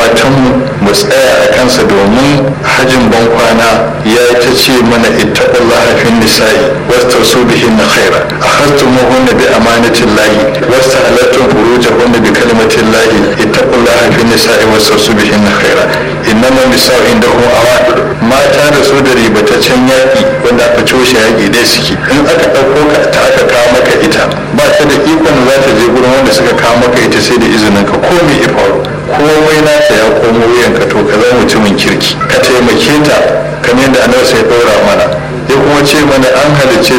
matanmu mu tsaya a kansa domin hajin bankwana ya ta ce mana ittaqullaha fin nisa'i wastasu bihin khaira akhastumuhunna bi amanatin lahi wastahalattum furujahunna bi kalimatin lahi ittaqullaha fin nisa'i wastasu bihin khaira innama nisa'u indahu awad mata da su da ribataccen yaƙi wanda aka coshe yaƙi dai suke in aka ɗauko ka ta aka kawo maka ita ba ta da ikon za ta je gurin wanda suka kawo maka ita sai da izinin ka ko me ya faru komai nata ya komo wuyanka to ka zama mutumin kirki ka taimake ta kamar yadda annabi sai ɗora mana ya kuma ce mana an halicce